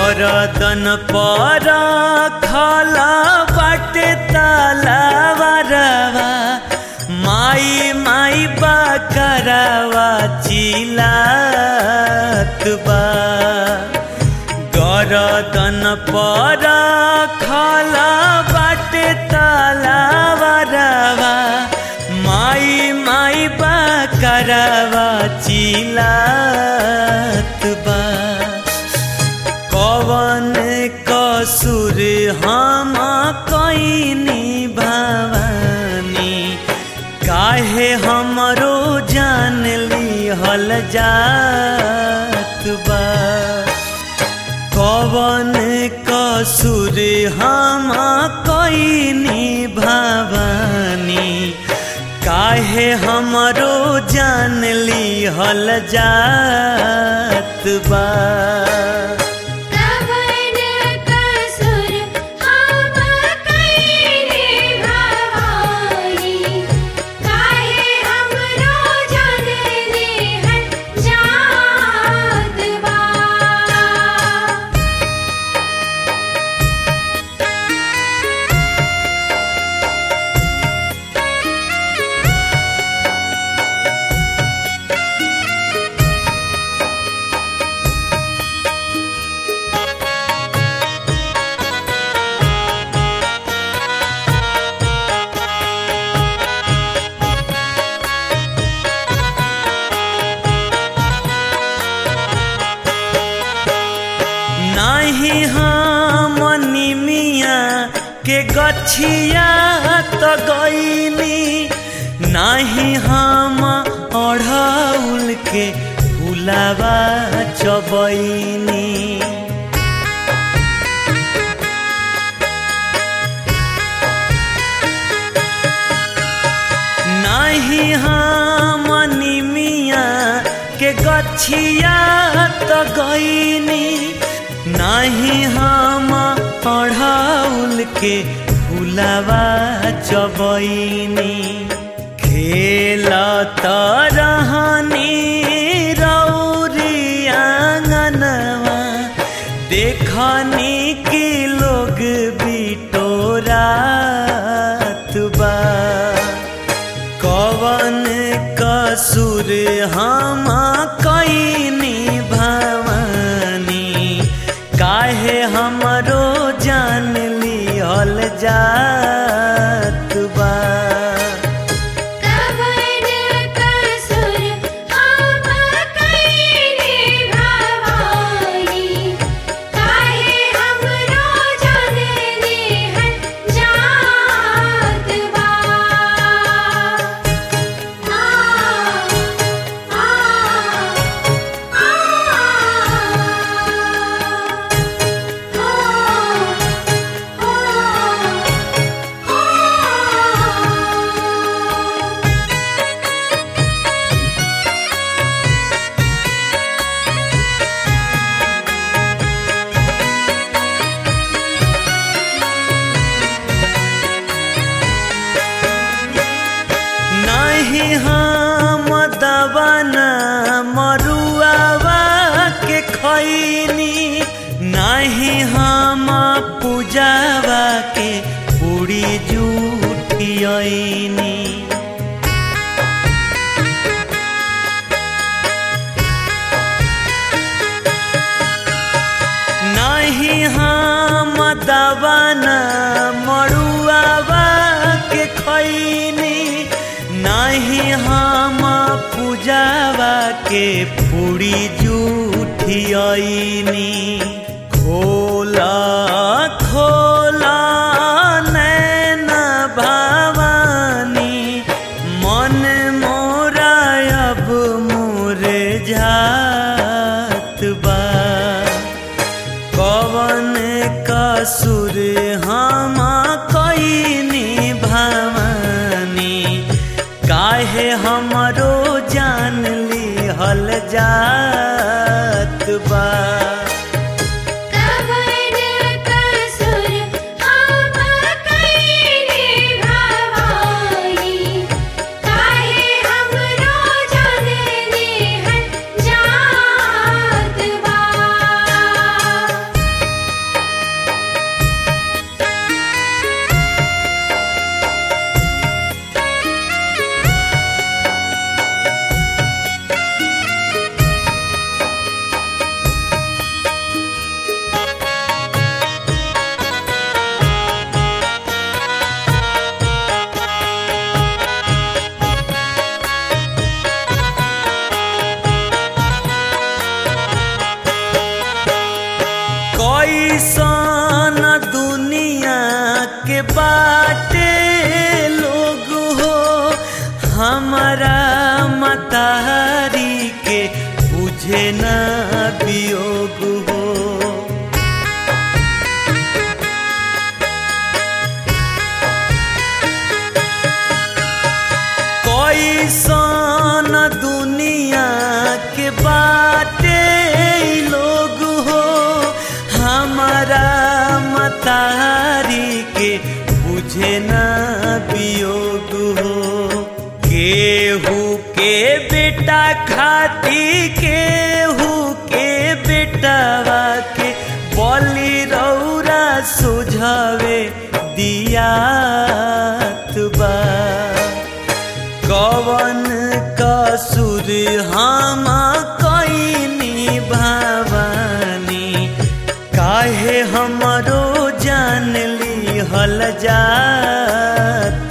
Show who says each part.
Speaker 1: गरदन पर खला बाटे तलावरवा माई माई बकरवा चिलात बा गरदन पर खला बाटे तलावरवा माई माई बकरवा चिलात बा कवन कसुर हम कैनी भवानी काहे हमरो जान लिहल जात बा कवन कसुर हम कैनी भवानी काहे हमरो जान लिहल जात बा
Speaker 2: कवन कसुर हम कइले भवानी काहे हमरो जान लेहल जात बा
Speaker 1: नाही हम निमिया के गछिया त गईनी नाही हम अढ़ौल के फुलावा चबैनी नाही हम निमिया के गछिया त गईनी नाही हम अढ़ौल के फुलावा चबैनी खेल तरहनी रौरी आंगनवा देखनी कि लोग बिटोरात बा कवन कसुर हम कैनी भवानी काहे हमरो जान लिहल जात बा
Speaker 2: कवन कसुर हम कइले भवानी काहे हमरो जान लेहल जात बा आ आ आ
Speaker 1: नहीं हम दवाना मरुआवा के खैनी नहीं हम पूजावा के पूरी जूठियनी नहीं हम दवाना मरुआवा के खैनी नहीं हम पूजावा के पूरी जूठियनी खोला खोला नैन भवानी मन मोरा अब मोरे जात बा कवन कसुर हम कैनी भवानी काहे हमरो जान लिहल जात बा
Speaker 2: कवन कसुर हम कइले भवानी काहे हमरो जान लेहल जात बा
Speaker 1: कैसन दुनिया के बाटे लोग हो हमारा मतारी के बुझे न वियोग हो कैसन दुनिया के बाटे लोग हो हमारा मतारी के बुझे न वियोग हो केहू के बेटा खाती केहू के बेटावा के बलि रौरा सुझावे दियात बा कवन कसुर हम कैनी भवानी काहे हमरो जान ली हल जात